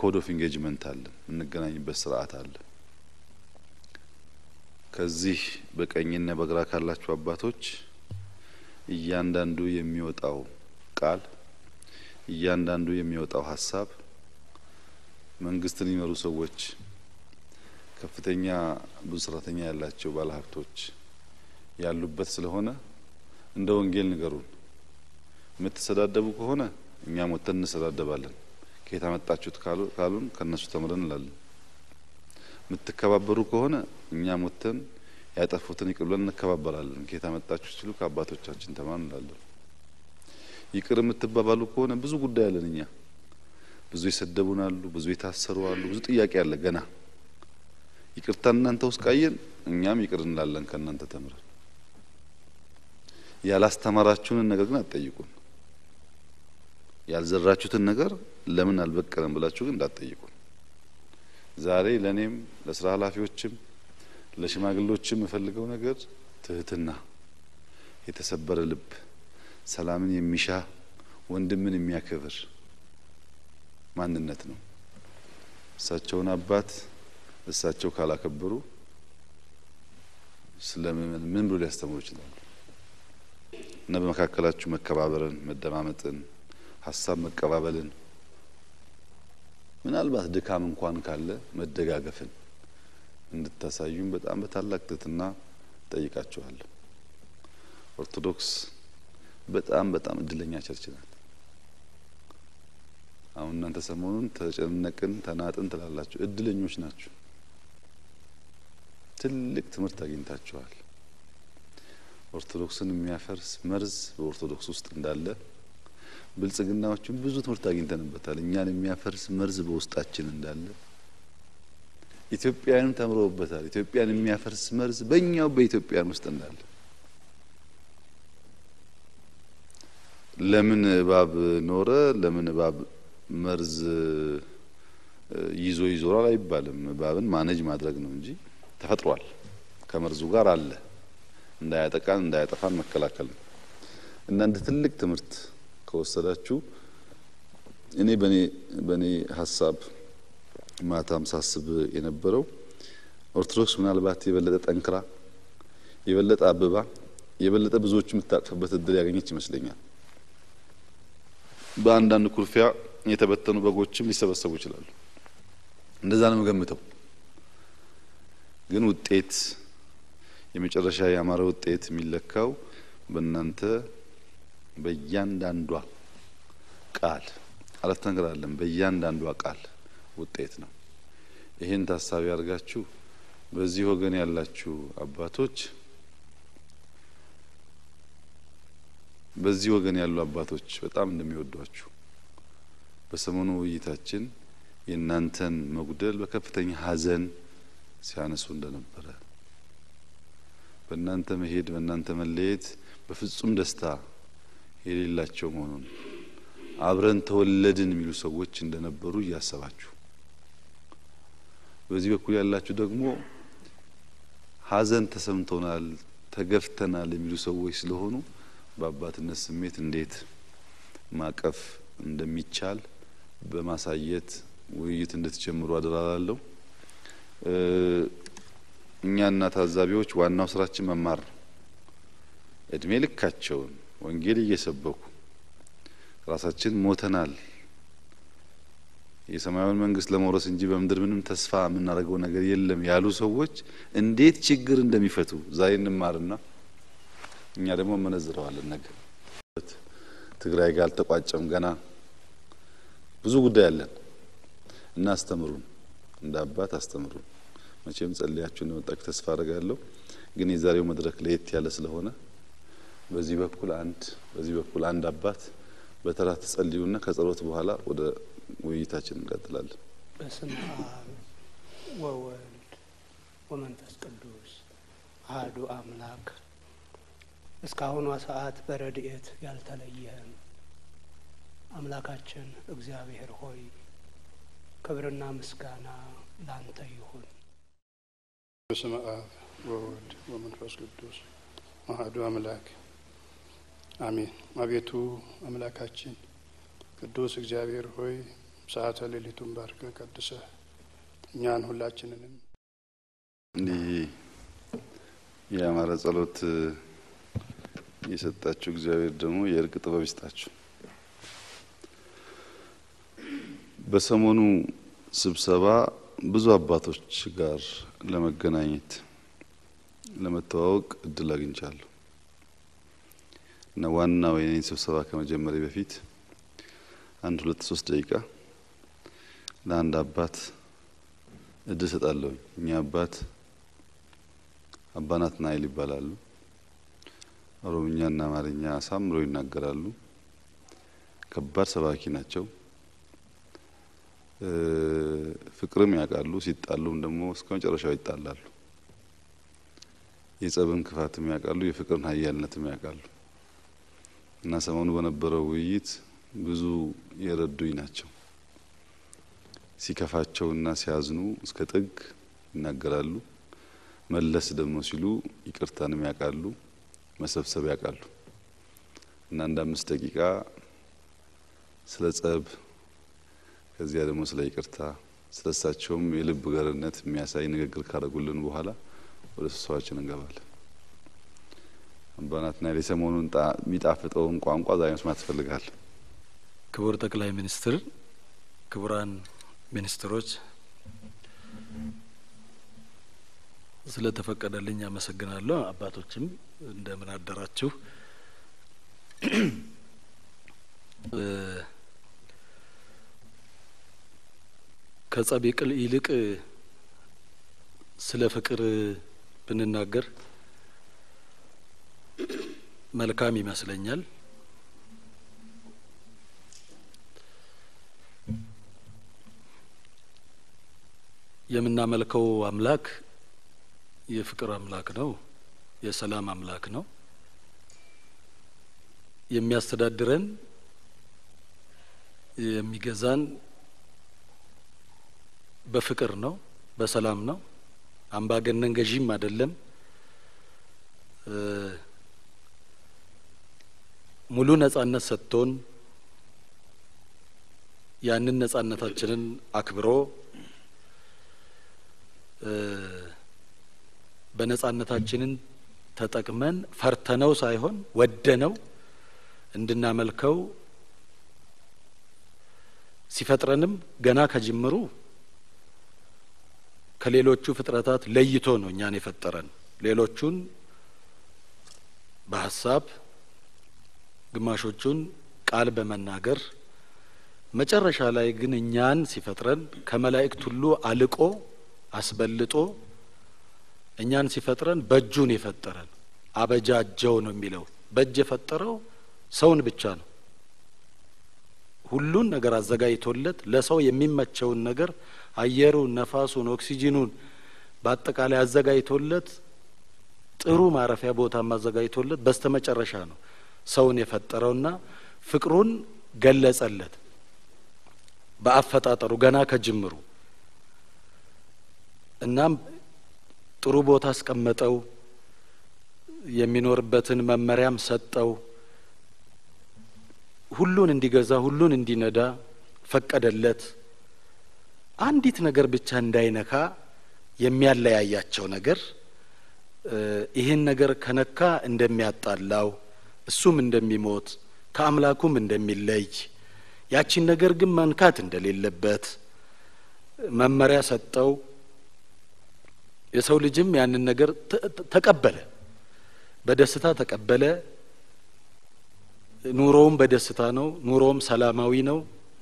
ኮድ ኦፍ ኢንጌጅመንት አለ፣ የምንገናኝበት ስርዓት አለ። ከዚህ በቀኝና በግራ ካላችሁ አባቶች እያንዳንዱ የሚወጣው ቃል እያንዳንዱ የሚወጣው ሀሳብ መንግስትን የሚመሩ ሰዎች፣ ከፍተኛ ብዙ ሰራተኛ ያላቸው ባለሀብቶች ያሉበት ስለሆነ እንደ ወንጌል ንገሩን። የምትሰዳደቡ ከሆነ እኛም ወጥተን እንሰዳደባለን። ከየት አመጣችሁት ካሉን ከእነሱ ተምረን እንላለን። የምትከባበሩ ከሆነ እኛም ወጥተን ያጠፉትን ይቅር ብለን እንከባበራለን። ከየት አመጣችሁ ሲሉ ከአባቶቻችን ተማር እንላለን። ይቅር የምትባባሉ ከሆነ ብዙ ጉዳይ አለን። እኛ ብዙ የሰደቡን አሉ፣ ብዙ የታሰሩ አሉ፣ ብዙ ጥያቄ አለ ገና። ይቅርታ እናንተ ውስጥ ቃየን እኛም ይቅር እንላለን ከእናንተ ተምረን። ያላስተማራችሁንን ነገር ግን አትጠይቁን። ያልዘራችሁትን ነገር ለምን አልበቀለም ብላችሁ ግን እንዳትጠይቁን። ዛሬ ለእኔም ለስራ ኃላፊዎችም ለሽማግሌዎችም የምፈልገው ነገር ትህትና፣ የተሰበረ ልብ፣ ሰላምን የሚሻ ወንድምን የሚያከብር ማንነት ነው። እሳቸውን አባት እሳቸው ካላከበሩ ስለምን ምን ብሎ ሊያስተምሩ ይችላሉ? እና በመካከላችሁ መከባበርን፣ መደማመጥን፣ ሀሳብ መቀባበልን ምናልባት ድካም እንኳን ካለ መደጋገፍን እንድታሳዩም በጣም በታላቅ ትህትና ጠይቃችኋለሁ። ኦርቶዶክስ በጣም በጣም እድለኛ ቸርች ናት። አሁን እናንተ ሰሞኑን ተጨነቅን ተናጥን ትላላችሁ። እድለኞች ናችሁ። ትልቅ ትምህርት አግኝታችኋል። ኦርቶዶክስን የሚያፈርስ መርዝ በኦርቶዶክስ ውስጥ እንዳለ ብልጽግናዎችን ብዙ ትምህርት አግኝተንበታል። እኛን የሚያፈርስ መርዝ በውስጣችን እንዳለ ኢትዮጵያንም ተምረውበታል። ኢትዮጵያን የሚያፈርስ መርዝ በእኛው በኢትዮጵያን ውስጥ እንዳለ ለምን እባብ ኖረ፣ ለምን እባብ መርዝ ይዞ ይዞራል አይባልም። እባብን ማነጅ ማድረግ ነው እንጂ ተፈጥሯል። ከመርዙ ጋር አለ። እንዳያጠቃን እንዳያጠፋን መከላከል ነው እና እንደ ትልቅ ትምህርት ከወሰዳችሁ እኔ በኔ በኔ ሀሳብ ማታም ሳስብ የነበረው ኦርቶዶክስ ምናልባት የበለጠ ጠንክራ የበለጠ አብባ የበለጠ ብዙዎች የምታቅፍበት እድል ያገኘች ይመስለኛል። በአንዳንድ ኩርፊያ የተበተኑ በጎችም ሊሰበሰቡ ይችላሉ። እንደዛ ነው የምገምተው። ግን ውጤት የመጨረሻ ያማረ ውጤት የሚለካው በእናንተ በእያንዳንዷ ቃል አረፍተ ነገር አለን። በእያንዳንዷ ቃል ውጤት ነው። ይህን ታሳቢ አድርጋችሁ በዚህ ወገን ያላችሁ አባቶች በዚህ ወገን ያሉ አባቶች በጣም እንደሚወዷችሁ በሰሞኑ ውይይታችን የእናንተን መጉደል በከፍተኛ ሐዘን ሲያነሱ እንደነበረ በእናንተ መሄድ በእናንተ መለየት በፍጹም ደስታ የሌላቸው መሆኑን አብረን ተወለድን የሚሉ ሰዎች እንደነበሩ እያሰባችሁ በዚህ በኩል ያላችሁ ደግሞ ሐዘን ተሰምቶናል፣ ተገፍተናል የሚሉ ሰዎች ስለሆኑ በአባትነት ስሜት እንዴት ማቀፍ እንደሚቻል በማሳየት ውይይት እንድትጀምሩ አደራላለሁ። እኛና ታዛቢዎች ዋናው ስራችን መማር ነው። እድሜ ልካቸውን ወንጌል እየሰበኩ ራሳችን ሞተናል የሰማያዊን መንግስት ለመውረስ እንጂ በምድር ምንም ተስፋ የምናደርገው ነገር የለም ያሉ ሰዎች እንዴት ችግር እንደሚፈቱ ዛሬ እንማርና እኛ ደግሞ መነዝረዋለን። ነገ ትግራይ ጋር አልተቋጨም፣ ገና ብዙ ጉዳይ አለን እና አስተምሩን፣ እንደ አባት አስተምሩን። መቼም ጸልያችሁ እንደመጣችሁ ተስፋ አድርጋለሁ። ግን የዛሬው መድረክ ለየት ያለ ስለሆነ በዚህ በኩል አንድ በዚህ በኩል አንድ አባት በተራ ትጸልዩና ከጸሎት በኋላ ወደ ውይይታችን እንቀጥላለን። በስመ አብ ወወልድ ወመንፈስ ቅዱስ አሐዱ አምላክ። እስካሁኗ ሰዓት በረድኤት ያልተለየህን አምላካችን እግዚአብሔር ሆይ ክብርና ምስጋና ላንተ ይሁን። በስመ አብ ወወልድ ወመንፈስ ቅዱስ አሐዱ አምላክ አሜን። አቤቱ አምላካችን ቅዱስ እግዚአብሔር ሆይ ሰዓተ ሌሊቱን ባርከ ቀድሰ እኛን ሁላችንንም እንዲህ የአማረ ጸሎት የሰጣችሁ እግዚአብሔር ደግሞ የእርቅ ጥበብ ይስጣችሁ። በሰሞኑ ስብሰባ ብዙ አባቶች ጋር ለመገናኘት ለመተዋወቅ እድል አግኝቻለሁ እና ዋናው የኔን ስብሰባ ከመጀመሪያ በፊት አንድ ሁለት ሶስት ደቂቃ ለአንድ አባት እድል ሰጣለሁ። እኛ አባት አባ ናትናኤል ይባላሉ። ኦሮምኛና አማርኛ አሳምረው ይናገራሉ። ከባድ ሰባኪ ናቸው። ፍቅርም ያውቃሉ። ሲጣሉም ደግሞ እስከ መጨረሻው ይጣላሉ። የጸብን ክፋትም ያውቃሉ። የፍቅርን ኃያልነትም ያውቃሉ እና ሰሞኑ በነበረው ውይይት ብዙ የረዱኝ ናቸው። ሲከፋቸውና ሲያዝኑ እስከ ጥግ ይናገራሉ። መለስ ደግሞ ሲሉ ይቅርታንም ያውቃሉ፣ መሰብሰብ ያውቃሉ እና አንድ አምስት ደቂቃ ስለ ጸብ ከዚያ ደግሞ ስለ ይቅርታ ስለ እሳቸውም የልብ ገርነት የሚያሳይ ንግግር ካደረጉልን በኋላ ወደ ስብሰባችን እንገባለን። አባ ናትናኤል የሰሞኑን የሚጣፍጠውን ቋንቋ ዛሬ መስማት ትፈልጋል። ክቡር ጠቅላይ ሚኒስትር፣ ክቡራን ሚኒስትሮች ስለ ተፈቀደልኝ አመሰግናለሁ። አባቶችም እንደምን አደራችሁ። ከጸብ ይልቅ ስለ ፍቅር ብንናገር መልካም ይመስለኛል። የምናመልከው አምላክ የፍቅር አምላክ ነው። የሰላም አምላክ ነው። የሚያስተዳድረን የሚገዛን በፍቅር ነው፣ በሰላም ነው። አምባገነን ገዢም አይደለም። ሙሉ ነጻነት ሰጥቶን ያንን ነጻነታችንን አክብሮ በነጻነታችንን ተጠቅመን ፈርተነው ሳይሆን ወደነው እንድናመልከው ሲፈጥረንም ገና ከጅምሩ ከሌሎቹ ፍጥረታት ለይቶ ነው እኛን የፈጠረን። ሌሎቹን በሀሳብ ግማሾቹን ቃል በመናገር መጨረሻ ላይ ግን እኛን ሲፈጥረን ከመላእክት ሁሉ አልቆ አስበልጦ እኛን ሲፈጥረን በእጁን የፈጠረን አበጃጀው ነው የሚለው። በእጅ የፈጠረው ሰውን ብቻ ነው። ሁሉን ነገር አዘጋጅቶለት ለሰው የሚመቸውን ነገር አየሩን፣ ነፋሱን፣ ኦክሲጂኑን በአጠቃላይ አዘጋጅቶለት ጥሩ ማረፊያ ቦታ አዘጋጅቶለት በስተመጨረሻ ነው ሰውን የፈጠረውና ፍቅሩን ገለጸለት በአፈጣጠሩ ገና ከጅምሩ እናም ጥሩ ቦታ አስቀመጠው። የሚኖርበትን መመሪያም ሰጠው። ሁሉን እንዲገዛ ሁሉን እንዲነዳ ፈቀደለት። አንዲት ነገር ብቻ እንዳይነካ የሚያለያያቸው ነገር ይህን ነገር ከነካ እንደሚያጣላው እሱም እንደሚሞት ከአምላኩም እንደሚለይ ያቺን ነገር ግን መንካት እንደሌለበት መመሪያ ሰጠው። የሰው ልጅም ያንን ነገር ተቀበለ፣ በደስታ ተቀበለ። ኑሮውም በደስታ ነው። ኑሮውም ሰላማዊ ነው።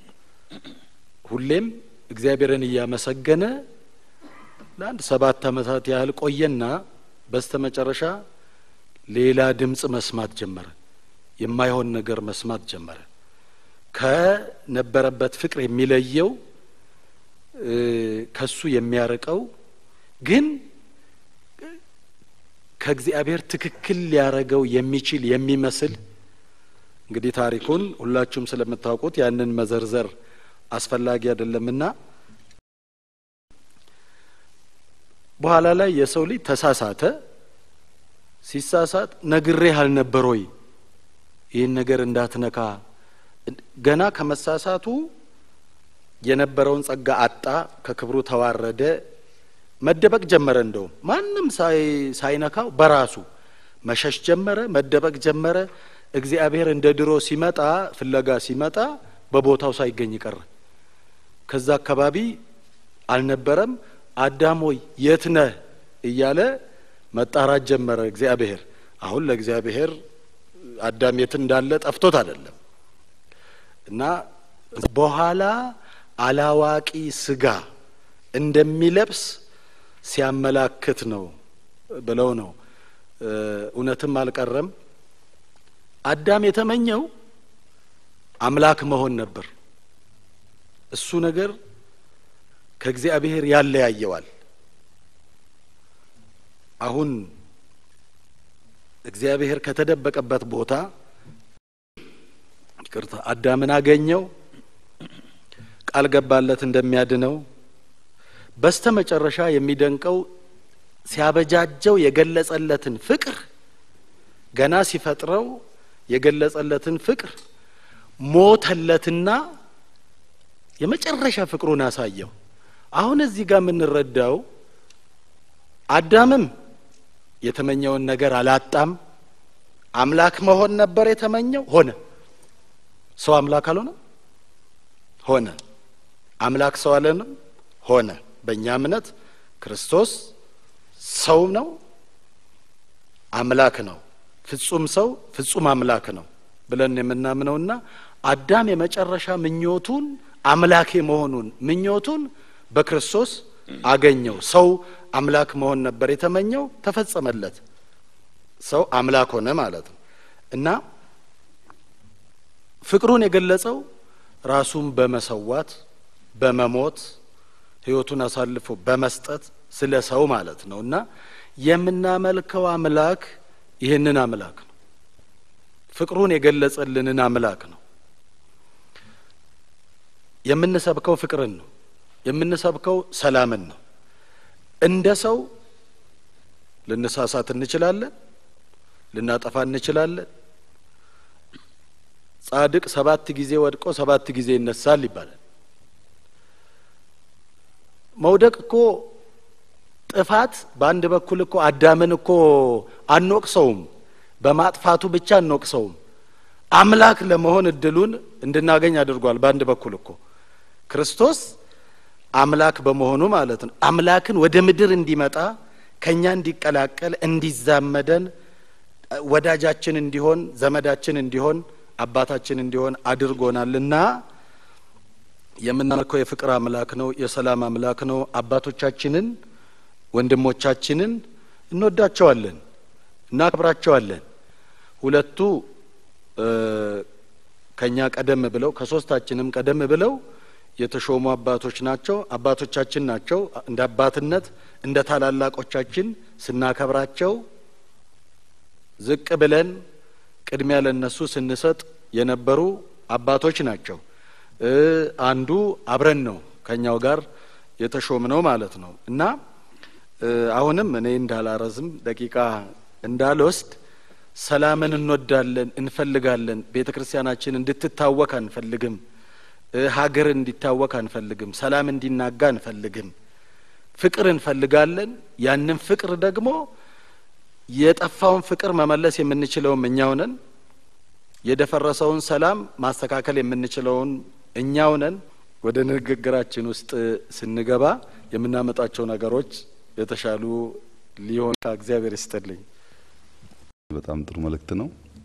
ሁሌም እግዚአብሔርን እያመሰገነ ለአንድ ሰባት ዓመታት ያህል ቆየና በስተ መጨረሻ ሌላ ድምፅ መስማት ጀመረ። የማይሆን ነገር መስማት ጀመረ። ከነበረበት ፍቅር የሚለየው ከሱ የሚያርቀው ግን ከእግዚአብሔር ትክክል ሊያረገው የሚችል የሚመስል እንግዲህ ታሪኩን ሁላችሁም ስለምታውቁት ያንን መዘርዘር አስፈላጊ አይደለምና በኋላ ላይ የሰው ልጅ ተሳሳተ። ሲሳሳት ነግሬህ አልነበር ወይ ይህን ነገር እንዳትነካ? ገና ከመሳሳቱ የነበረውን ጸጋ አጣ፣ ከክብሩ ተዋረደ፣ መደበቅ ጀመረ። እንደውም ማንም ሳይነካው በራሱ መሸሽ ጀመረ፣ መደበቅ ጀመረ። እግዚአብሔር እንደ ድሮ ሲመጣ ፍለጋ ሲመጣ በቦታው ሳይገኝ ቀረ። ከዛ አካባቢ አልነበረም። አዳም ሆይ የት ነህ እያለ መጣራት ጀመረ እግዚአብሔር። አሁን ለእግዚአብሔር አዳም የት እንዳለ ጠፍቶት አይደለም እና በኋላ አላዋቂ ስጋ እንደሚለብስ ሲያመላክት ነው ብለው ነው። እውነትም አልቀረም። አዳም የተመኘው አምላክ መሆን ነበር። እሱ ነገር ከእግዚአብሔር ያለያየዋል። አሁን እግዚአብሔር ከተደበቀበት ቦታ ይቅርታ አዳምን አገኘው፣ ቃል ገባለት እንደሚያድነው። በስተ መጨረሻ የሚደንቀው ሲያበጃጀው የገለጸለትን ፍቅር ገና ሲፈጥረው የገለጸለትን ፍቅር ሞተለትና የመጨረሻ ፍቅሩን አሳየው። አሁን እዚህ ጋር የምንረዳው አዳምም የተመኘውን ነገር አላጣም። አምላክ መሆን ነበር የተመኘው፣ ሆነ። ሰው አምላክ አልሆነም፣ ሆነ። አምላክ ሰው አለንም፣ ሆነ። በእኛ እምነት ክርስቶስ ሰው ነው፣ አምላክ ነው። ፍጹም ሰው ፍጹም አምላክ ነው ብለን የምናምነውና አዳም የመጨረሻ ምኞቱን አምላክ መሆኑን ምኞቱን በክርስቶስ አገኘው። ሰው አምላክ መሆን ነበር የተመኘው፣ ተፈጸመለት። ሰው አምላክ ሆነ ማለት ነው እና ፍቅሩን የገለጸው ራሱን በመሰዋት በመሞት ሕይወቱን አሳልፎ በመስጠት ስለ ሰው ማለት ነው እና የምናመልከው አምላክ ይህንን አምላክ ነው። ፍቅሩን የገለጸልንን አምላክ ነው። የምንሰብከው ፍቅርን ነው። የምንሰብከው ሰላምን ነው። እንደ ሰው ልንሳሳት እንችላለን፣ ልናጠፋ እንችላለን። ጻድቅ ሰባት ጊዜ ወድቆ ሰባት ጊዜ ይነሳል ይባላል። መውደቅ እኮ ጥፋት በአንድ በኩል እኮ አዳምን እኮ አንወቅሰውም፣ በማጥፋቱ ብቻ አንወቅሰውም። አምላክ ለመሆን እድሉን እንድናገኝ አድርጓል። በአንድ በኩል እኮ ክርስቶስ አምላክ በመሆኑ ማለት ነው። አምላክን ወደ ምድር እንዲመጣ ከኛ እንዲቀላቀል፣ እንዲዛመደን፣ ወዳጃችን እንዲሆን፣ ዘመዳችን እንዲሆን፣ አባታችን እንዲሆን አድርጎናልና የምናመልከው የፍቅር አምላክ ነው። የሰላም አምላክ ነው። አባቶቻችንን ወንድሞቻችንን እንወዳቸዋለን፣ እናከብራቸዋለን። ሁለቱ ከኛ ቀደም ብለው ከሶስታችንም ቀደም ብለው የተሾሙ አባቶች ናቸው። አባቶቻችን ናቸው። እንደ አባትነት እንደ ታላላቆቻችን ስናከብራቸው ዝቅ ብለን ቅድሚያ ለነሱ ስንሰጥ የነበሩ አባቶች ናቸው። አንዱ አብረን ነው ከኛው ጋር የተሾምነው ማለት ነው እና አሁንም እኔ እንዳላረዝም ደቂቃ እንዳልወስድ ሰላምን እንወዳለን፣ እንፈልጋለን። ቤተ ክርስቲያናችን እንድትታወክ አንፈልግም። ሀገር እንዲታወክ አንፈልግም። ሰላም እንዲናጋ አንፈልግም። ፍቅር እንፈልጋለን። ያንን ፍቅር ደግሞ የጠፋውን ፍቅር መመለስ የምንችለውም እኛው ነን። የደፈረሰውን ሰላም ማስተካከል የምንችለውን እኛው ነን። ወደ ንግግራችን ውስጥ ስንገባ የምናመጣቸው ነገሮች የተሻሉ ሊሆን እግዚአብሔር ይስጥልኝ። በጣም ጥሩ መልእክት ነው።